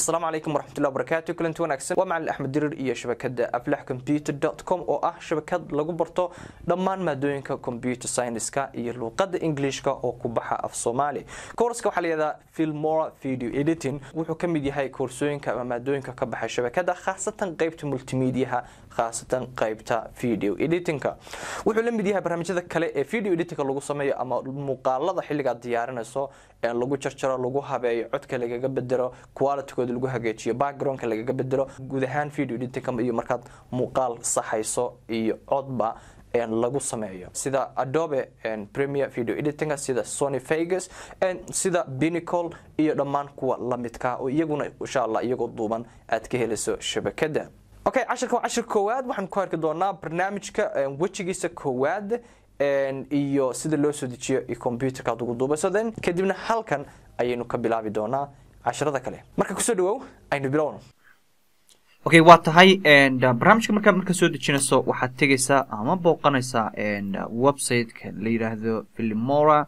asalaamu calaykum waraxmatullahi wabarakaatu kulanti wanaagsan waa macalin axmed dirir iyo shabakada aflax computer com oo ah shabakad lagu barto dhammaan maadooyinka computer scienceska iyo luuqada englishka oo ku baxa af soomaali koorska waxaa layihahdaa filmora video editing wuxuu ka mid yahay koorsooyinka ama maadooyinka ka baxa shabakada khaasatan qeybta multimediaha khaasatan qeybta video editingka wuxuu la mid yahay barnaamijyada kale ee video editingka lagu sameeyo ama muuqaalada xilligaad diyaarinayso ee lagu jarjaro lagu habeeyo codka lagaga bedelo qualitygooda lagu hagaajiyo backgroundka lagaga bedelo guud ahaan video editingka iyo markaad muuqaal saxayso iyo codba lagu sameeyo sida adobe premier video editing sida sony vegas sida binicle iyo dhammaan kuwa lamidka oo iyaguna insha allah iyagoo duuban aad ka helayso shabakada okay cashirka waa cashir koowaad waxaan ku arki doonaa barnaamijka wejigiisa koowaad iyo sida loo soo dejiyo iyo computerka aad ugu duubayso then kadibna halkan ayaynu ka bilaabi doonaa cashirada kale marka kusoo dhawow aynu bilowno okay waa tahay barnaamijka markaa marka soo dejinayso waxaad tegaysaa ama booqanaysaa websiteka la yidhaahdo filimora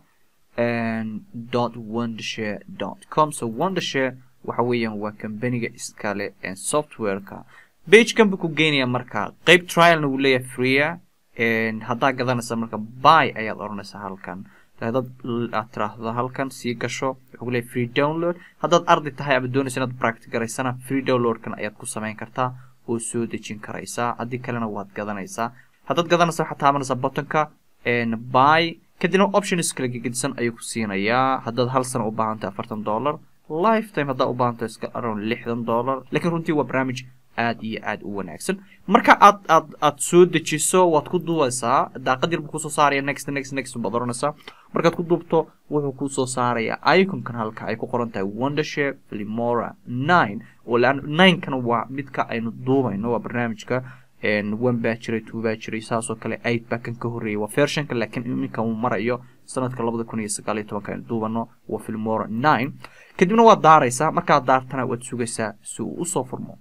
dot wondershare dot com so wondershare waxa weeyaan waa kambaniga iskale softwareka bagekan buu ku geynayaa marka qeyb trialna wuu leeyahay freea haddaa gadanaysa marka by ayaad odhanaysaa halkan haddaad aad tiraahdo halkan sii gasho wuxuu leeyahay free download haddaad arday tahay ama doonaysa inaad practic garaysana free downloadkan ayaad ku samayn kartaa oo soo dejin karaysaa haddii kalena waad gadanaysaa haddaad gadanaysa waxaad taabanaysaa buttonka by kadibna options kala gegedisan ayuu ku siinayaa haddaad hal sano u baahantahay afartan dollar lifetime haddaa u baahantahay iska around lixdan dollar laakiin runtii waa barnaamij aad iyo aad u wanaagsan marka aad aad aad soo dejiso waad ku duubaysaa daaqad yar buu kusoo saaraya next next next baad oranaysaa markaad ku duubto wuxuu kusoo saarayaa iconkan halka ay ku qoran tahay wondershare filimora nine oo laan ninekana waa midka aynu duubayno waa barnaamijka one baa jiray two baa jiray saasoo kale eight baa kan ka horreeyay waa versionka laakiin iminka uu marayo sanadka labada kun iyo sagaal iyo tobanka aynu duubano waa filimora nine kadibna waad daaraysaa markaad daartana waad sugaysaa si uu usoo furmo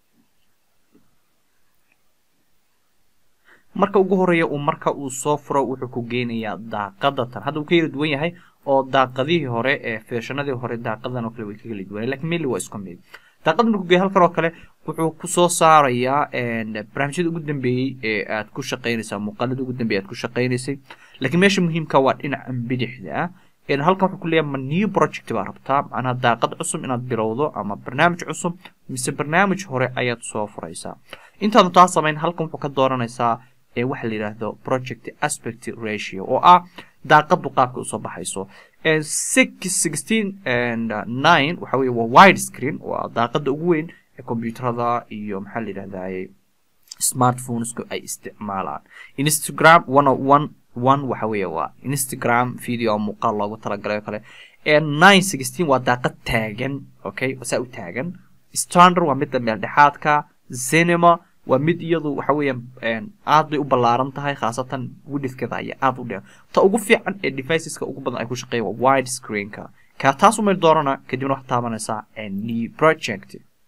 marka ugu horeeya uu marka uu soo furo wuxuu ku geynayaa daaqada tan hadda uu ka yala duwan yahay oo daaqadihii hore ee feeshanadii hore daaqadan oo kale way ka kala duwanay lakin mili waa isku mid daaqada markuu geeya halkan oo kale wuxuu kusoo saarayaa barnaamijyada ugu dambeeyey ee aad ku shaqaynaysaa muuqaalada ugu dambeeyay aad ku shaqaynaysay laakiin meesha muhiimka waa dhinaca bidixda ah halkan wuxuu ku leeyahay ma new project baa rabtaa macnaha daaqad cusub inaad bilowdo ama barnaamij cusub mise barnaamij hore ayaad soo furaysaa intaadu taa samayn halkan wuxuu ka dooranaysaa ee waxa la yidhaahdo project aspect ratio oo ah daaqadu qaabka usoo baxayso six sixteen and nine waxa weye waa wide screen waa daaqada ugu weyn ee computerada iyo maxaa la yidhahdaye smartphonesku ay isticmaalaan instagram one o one one waxa weeye waa instagram video muuqaal loogu talagalay oo kale nine sixteen waa daaqad taagan okay saa u taagan standard waa midda meel dhexaadka cinema waa mid iyadu waxa weeyaan aad bay u ballaaran tahay khaasatan widithkeeda ayaa aad u dheer ta ugu fiican ee deviceska ugu badan ay ku shaqeeya waa wide screenka kaa taas umay doorana kadibna waxaad taabanaysaa new project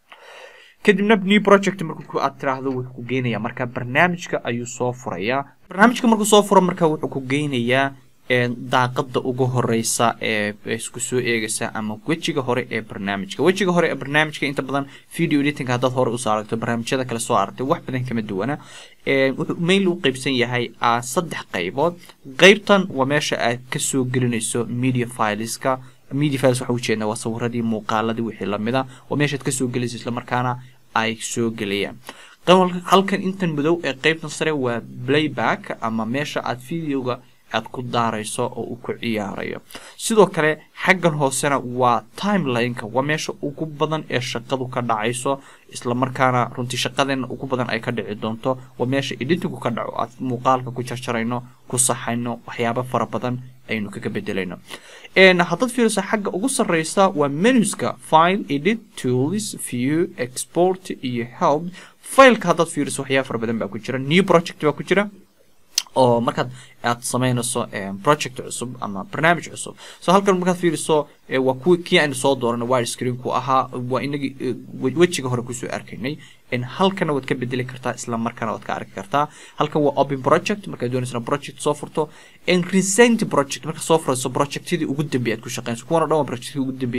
kadibna new project markuu aad tiraahdo wuxuu ku geynayaa marka barnaamijka ayuu soo furayaa barnaamijka markuu soo furo marka wuxuu ku geynayaa daaqada ugu horeysa ee isku soo eegaysa ama wejiga hore ee barnaamijka wejiga hore ee barnaamijka inta badan video editing haddaad hore usoo aragto barnaamijyada kale soo aragtay wax badan kama duwana wuxuu mail u qeybsan yahay saddex qaybood qeybtan waa meesha aad kasoo gelinayso media fileska media files waxa ujeedna waa sawiradii muuqaaladii wixii lamida waa meeshaad kasoo gelayso islamarkaana ay soo gelayaan halkan intan madow ee qeybtan sare waa playback ama meesha aad videoga aad ku daarayso oo uu ku ciyaarayo sidoo kale xaggan hoosena waa timelineka waa meesha ugu badan ee shaqadu ka dhacayso islamarkaana runtii shaqadeena ugu badan ay ka dhici doonto waa meesha editinku ka dhaco aad muuqaalka ku jarjarayno ku saxayno waxyaabo fara badan aynu kaga bedelayno haddaad fiiriso xagga ugu sarreysa waa menuska file edit tools view export iyo help fileka haddaad fiiriso waxyaaba fara badan baa ku jira new project baa ku jira oo markaad aad samaynayso project cusub ama barnaamij cusub so halkan markaad fiiriso waa kuwi kii aynu soo dooranay wide screenku ahaa waa inagii wejiga hore kusoo arkaynay halkana waad ka bedeli kartaa isla markaana waad ka arki kartaa halkan waa open project markaad doonaysana project soo furto recent project markaad soo furayso projectidii ugu dambeeyay aad ku shaqeynayso kuwana dhan waa projectidii ugu dambeeyey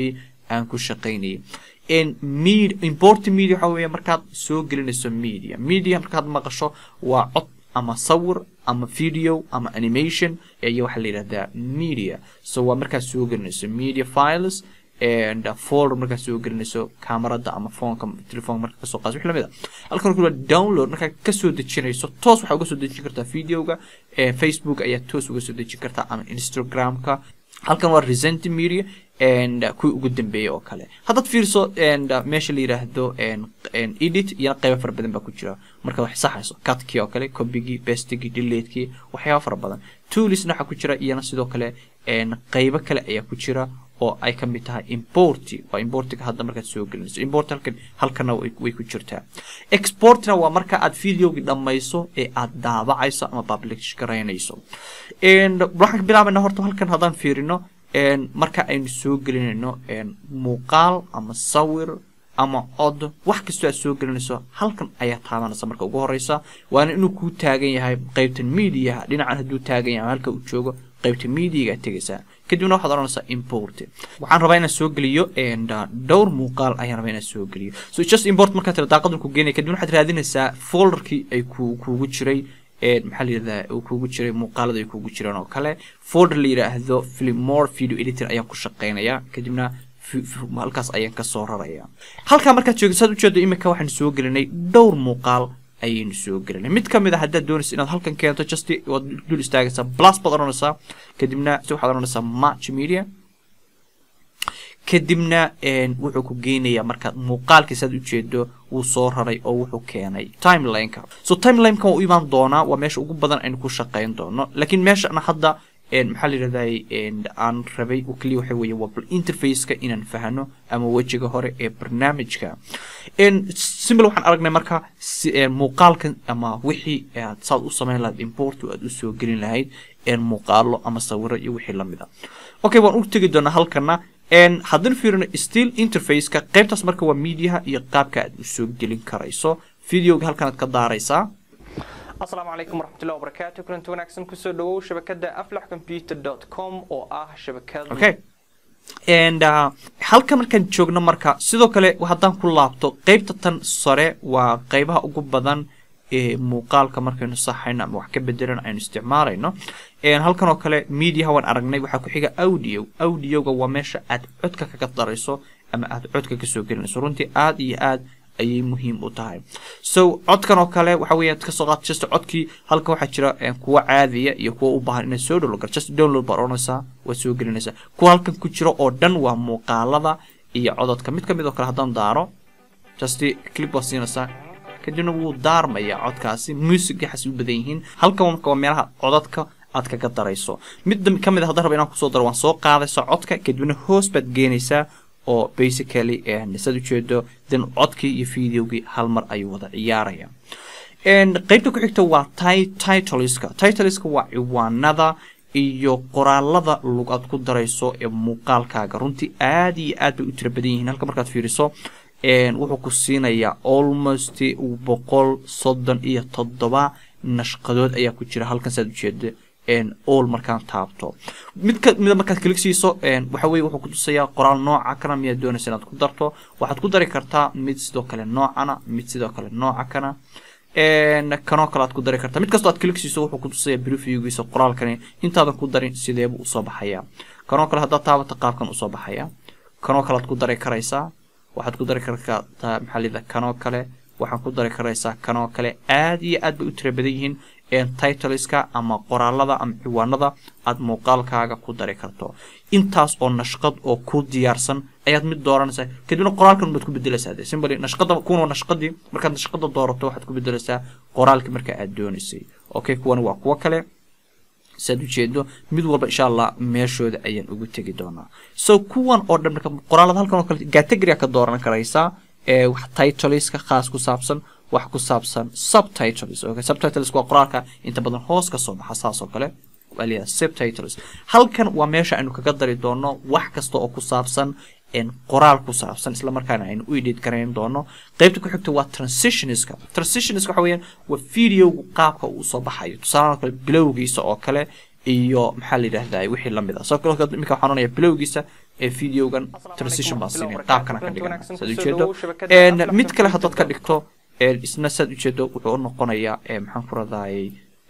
aan ku shaqaynayay med import media waxa weeye markaad soo gelinayso media media markaad maqasho waa cod ama sawir ama video ama animation iyo waxaa la yidhahdaa media so waa markaad soo gelinayso media files and folder markaad soo gelinayso kamarada ama foonka telefoonka marka kasoo qaas wix lamid a halkan kula download markaad kasoo dejinayso toos waxaa uga soo dejin kartaa videoga facebook ayaa toos uga soo dejin kartaa ama instagramka halkan waa resent media and kuwii ugu dambeeyay oo kale haddaad fiirso and meesha la yiraahdo edit iyana qaybo fara badan baa ku jira marka wax saxayso cutkii oo kale copygii bestigii deletekii waxyaaba fara badan toolisna waxaa ku jira iyana sidoo kale qaybo kale ayaa ku jira oo ay ka mid tahay importi waa importiga hadda markaad soo gelinayso import halkan halkana way ku jirtaa exportna waa marka aad videogii dhammayso ee aad daabacayso ama publish garaynayso waxaan ka bilaabayna horta halkan haddaan fiirino marka aynu soo gelinayno muuqaal ama sawir ama cod wax kastoo aad soo gelinayso halkan ayaa taabanaysa marka ugu horeysa waana inuu kuu taagan yahay qeybtan mediaha dhinacan hadduu taagan yahay halka uu joogo qaybta mediaga aad tegaysaa kadibna waxaad odhanaysaa import waxaan rabaa inaan soo geliyo dhowr muuqaal ayaan rabaa inaan soo geliyo so just import markaa tira daaqadan ku geenaya kadibna waxaad raadinaysaa folderkii ay ku kuugu jiray maxaa la yidhahdaa uu kuugu jiray muuqaalada ay kuugu jiraan oo kale folder la yidhaahdo filmore video editor ayaan ku shaqeynayaa kadibna halkaas ayaan kasoo raraya halkaa markaad joogto saad ujeedo imika waxaan soo gelinay dhowr muuqaal ayaynu soo gelinay mid ka mid a haddaad doonaysa inaad halkan keento just waad dul istaagaysaa plus baad odhanaysaa kadibna si waxaad odhanaysaa match media kadibna wuxuu ku geynayaa markaad muuqaalkiis aad ujeedo wuu soo raray oo wuxuu keenay timelineka so timelineka waa u imaan doonaa waa meesha ugu badan aynu ku shaqeyn doono laakiin meeshana hadda maxaa la yidhahday aan rabay oo keliya waxa weeye waa bal interfaceka inaan fahno ama wejiga hore ee barnaamijka simple waxaan aragnay marka muuqaalkan ama wixii aad saad u samayn lahayd import aad usoo gelin lahayd muuqaalo ama sawiro iyo wixii lamid a okay waan u tegi doonaa halkana haddana fiirino still interfaceka qaybtaas marka waa mediaha iyo qaabka aad usoo gelin karayso videoga halkanaad ka daaraysaa asalaamu calaykum waraxmatullahi wabarakaatu kulanti wanaagsan kusoo dhawow shabakada aflax computer dot com oo ah shabakad okay and uh, halka markaan joogno marka sidoo kale haddaan ku laabto qeybta tan sare waa qeybaha ugu badan ee muuqaalka markaynu saxayno ama wax ka bedelan aynu isticmaalayno halkan oo kale mediaha waan aragnay waxaa ku xiga audio audioga waa meesha aad codka kaga darayso ama aad codka kasoo gelinayso runtii aada iyo aad ayay muhiim u tahay so codkan oo kale waxa weya kasoo qaad just codkii halkan waxaa jira kuwa caadiya iyo kuwa u baahan inaad soo download just download baad odhanaysaa waad soo gelinaysaa kuwa halkan ku jira oo dhan waa muuqaalada iyo cododka mid kamid oo kale haddaan daaro just clip baad siinaysaa kadibna wuu daarmaya codkaasi music waxaas u badan yihiin halkan marka waa meelaha codadka aad kaga darayso mid kamid a haddaan raba inaan kusoo daro waan soo qaadaysaa codka kadibna hoos baad geenaysaa oo basically saad ujeedo then codkii iyo videogii hal mar ayuu wada ciyaaraya qeybta ku xigta waa titleska titleska waa ciwaanada iyo qoraalada lug aad ku darayso ee muuqaalkaaga runtii aada iyo aad bay u tira badan yihiin halka markaad fiiriso wuxuu ku siinayaa almost boqol soddon iyo toddoba nashqadood ayaa ku jira halkan saad ujeeda all markaan taabto mid kamida markaad klig siiso waxa weye wuxuu kutusayaa qoraal nooca kana miyaad doonaysa inaad ku darto waxaad ku dari kartaa mid sidoo kale noocana mid sidoo kale nooca kana kanoo kale aad ku dari kartaa mid kastoo aad klig siiso wuxuu kutusayaa briefygiisa qoraalkani intaadan ku darin sideebuu usoo baxayaa kanoo kale haddaad taabato qaabkan usoo baxaya kanoo kale aad ku dari karaysaa waxaad ku dari kartaa maxaa lida kanoo kale waxaad ku dari karaysaa kanoo kale aada iyo aad bay u tira badan yihiin titleska ama qoraalada ama ciwaanada aad muuqaalkaaga ku dari karto intaas oo nashqad oo ku diyaarsan ayaad mid dooranaysaa kadibna qoraalkan baad ku bedelaysaa de simbly nashqada kuwan nashqadii markaad nashqada doorato waxaad ku bedelaysaa qoraalkii marka aad doonaysay okay kuwan waa kuwo kale saad ujeedo mid walba insha allah meeshooda ayaan ugu tegi doonaa so kuwan oo dhan marka qoraalada halkan oo kale category ka dooran karaysaa ee wax titleska khaas ku saabsan wax ku saabsan subtitles okay subtitles waa qoraalka inta badan hoos ka soo baxa saas oo kale waa leeyahay subtitles halkan waa meesha aynu kaga dari doono wax kasta oo ku saabsan qoraal ku saabsan isla markaana aynu u edit garayn doono qaybta ku xigta waa transitionska transitionska waxa weeyaan waa videogu qaabka uu soo baxayo tusaalahan oo kale bilowgiisa oo kale iyo maxaa la yidhahdaa wixii lamid ah soo kale imika waxaan oranaya bilowgiisa ee videogan transition baan siinaya qaabkana ka dhigana saad ujeedo mid kale haddaad ka dhigto isna saad ujeedo wuxuu u noqonayaa maxaan ku radayay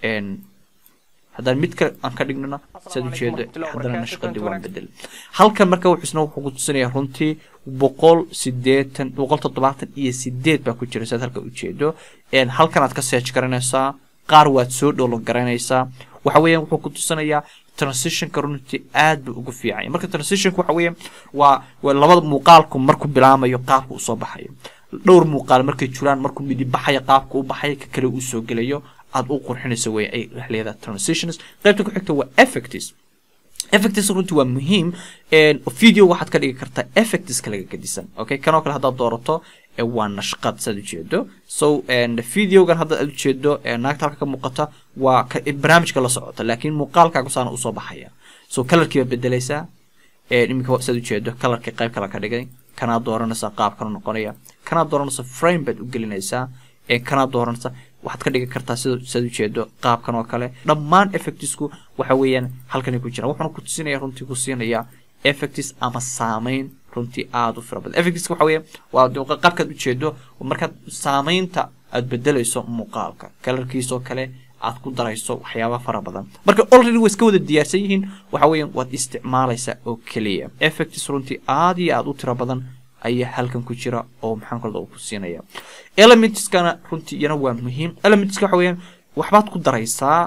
haddaan mid kale aan ka dhignana saad ujeedo haddana nashqadii waan bedel halkan marka wuxuu isna wuxuu ku tusinayaa runtii boqol sideetan boqol toddobaatan iyo sideed baa ku jira saad halka ujeedo halkan aad ka search garanaysaa qaar waad soo dholo garanaysaa waxa weeyaan wuxuu ku tusinayaa transitionka runtii aad buu ugu fiicanya marka transitionka waxa weeyaan waa waa labada muuqaalku markuu bilaamayo qaabka uu soo baxayo dhowr muuqaal markay jiraan markuu midi baxayo qaabka u baxayo ka kale uu soo gelayo aad u qurxinayso wey ay leedahay transitions qaybta ku xigta waa effects effects runtii waa muhiim video waxaad ka dhigi kartaa effectska laga gedisan okay kanoo kale haddaad doorato waa nashqad saad ujeedo so videogan hadda aad ujeedo naagta halka ka muuqata waa barnaamijka la socota laakiin muuqaalkaagu saana usoo baxaya so colorkii baad bedelaysaa iminka saad ujeedo colorkii qayb kale ka dhigay kanaad dooranaysaa qaabkana noqonaya kanaad dooranaysaa frame baad u gelinaysaa kanaad dooranaysaa waxaad ka dhigi kartaa sida saad ujeedo qaabkan oo kale dhammaan effectsku waxa weeyaan halkanay ku jiraan wuxuuna ku tusinaya runtii ku siinaya effects ama saameyn runtii aada u fara badan effectska waxa weeye waa qaabkaad ujeedo markaad saameynta aad bedelayso muuqaalka kalarkiisoo kale aad ku darayso waxyaaba fara badan marka already way iska wada diyaarsan yihiin waxa weeyaan waad isticmaalaysaa oo keliya effects runtii aada iyo aada u tiro badan ayaa halkan ku jira oo maxaan kalada uu ku siinaya elementskana runtii iyana waa muhiim elementska waxa weeyaan waxbaad ku daraysaa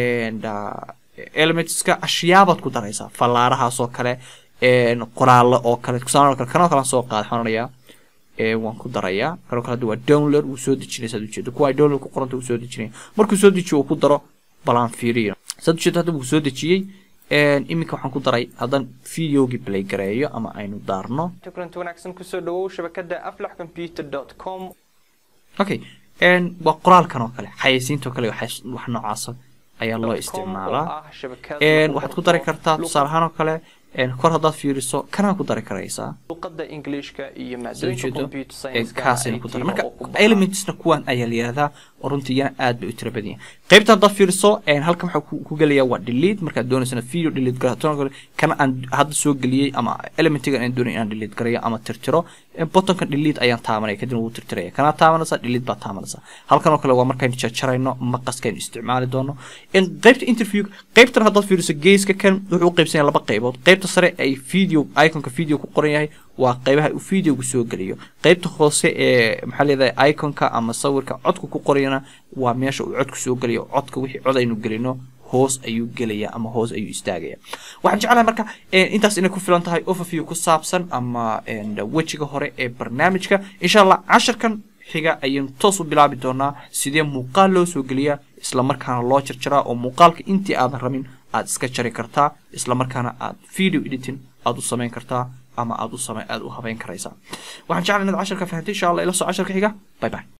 elementska ashyaabaad ku daraysaa fallaarahaas oo kale qoraallo oo kale tusaale kale kanoo kale soo qaad xonanayaa waan ku darayaa kanoo kale hadda waa download wuu soo dejinaya saad ujeedo kuwa ay download ku qoranta wuu soo dejinaya markuu soo dejiyo uu ku daro balaan fiiriyo saad ujeedo hadda wuu soo dejiyey iminka waxaan ku daray haddaan videogii play gareeyo ama aynu daarno kulanti wanaagsan kusoo dhawow shabakada aflax computer com okay waa qoraalkan oo kale xayeysiinta oo kale wax noocaasa ayaa loo isticmaalaa waxaad ku dari kartaa tusaale ahaan oo kale kor haddaad fiiriso kanaa ku dari karaysaa luqada ingiliishka iyo maadooyinka computer science kaasayna ku daray marka elementsna kuwan ayaa la yihahdaa oo runtii iyana aad bay u tira badan yahay qaybta haddaad fiiriso halkan waxaa ku gelaya waa delete markaad doonaysana video delete gara kana aan hadda soo geliyey ama elementigan aan doonay inaan delete garayo ama tirtiro bottonka delete ayaan taabanaya kadibna wuu tirtiraya kanaa taabanaysaa delete baa taabanaysaa halkan oo kale waa markaynu jarjarayno maqaskaynu isticmaali doono qaybta interview qaybtan haddaad fiiriso geeska kan wuxuu u qaybsan yahay laba qaybood qaybta sare ay video iconka video ku qoran yahay waa qaybaha uu videogu soo geliyo qaybta hoose ee maxaa leedahay iconka ama sawirka codka ku qorayana waa meesha uu codku soo geliyo codka wixii cod aynu gelino hoos ayuu gelaya ama hoos ayuu istaagaya waxaan jeclahay marka intaas inay ku filan tahay overview ku saabsan ama wejiga hore ee barnaamijka insha allah casharkan xiga ayaynu toos u bilaabi doonaa sidee muuqaal loo soo geliyaa islamarkaana loo jarjaraa oo muuqaalka intii aadan rabin aad iska jari kartaa islamarkaana aad video editing aad u samayn kartaa ama aad u samayn aad u habeyn karaysaa waxaan jeclahay inaad casharka fahantay insha allah ila soo casharka xiga bye bye